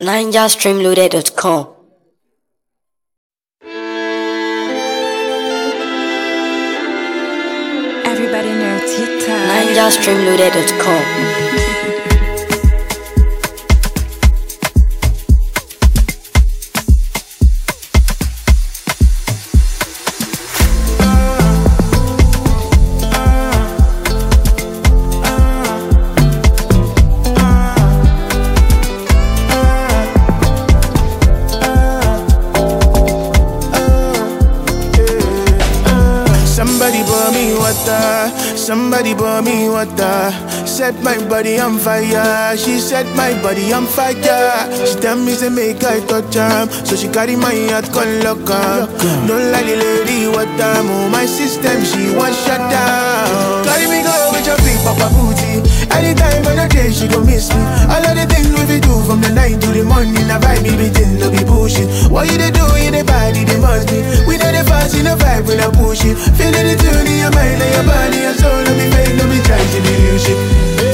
NigerStreamloaded.com. Everybody know TikTok. NigerStreamloaded.com. Somebody pour me water, somebody pour me water. Set my body on fire, she set my body on fire. She tell me to make I touch am, so she carry my heart come lock am. Don't like the lady water, move my system, she want shut down. Carry me go with your big papa booty. Anytime on the day she gon' miss me. All of the things we fi do from the night to the morning, I vibe me between no be bullshit. What you dey do in the body, they must be. We know the fast in the vibe when I push it. Feeling the tune in your mind and your body and soul. No be fake, no be trying to be real shit.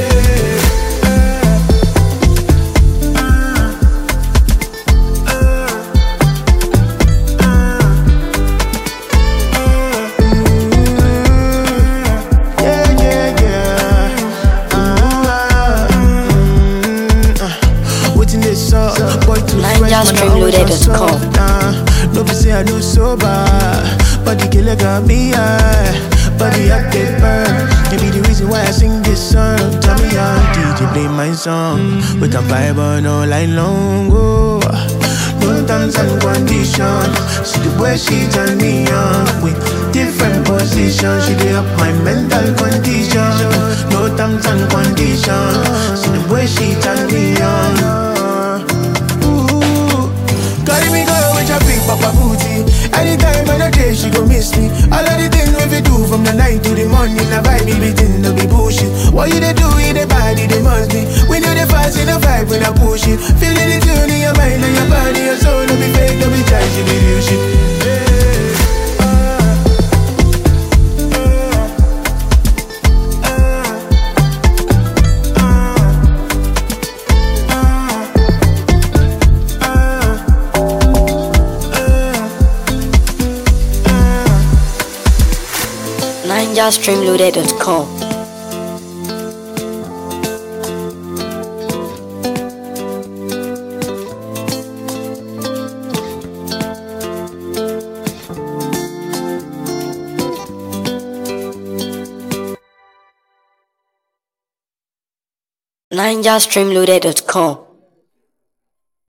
Yeah, yeah, yeah. Ah, mm, ah. Waiting this up, boy too fresh, man, I always on NigerStreamloaded.com. soft, nah. No be say I no sober, but the killer got me high. Body up get burn. Maybe the reason why I sing this song. Tell me how DJ play my song. We can vibe on all night long. Oh. No terms and conditions. See the way she turn me on with different positions. She dey up my mental condition. No terms and conditions. See the way she turn me on. Ooh, carry me go with your big papa booty. Anytime on the day she go miss me. All of the things we fi do from the night to the morning. I vibe me between no be bullshit. What you dey do in the body, they must be. We know the fast in the vibe when I push it. Feeling the tune in your mind and your body and soul. No be fake, no be try, she be real shit. Yeah. NigerStreamloaded.com. NigerStreamloaded.com.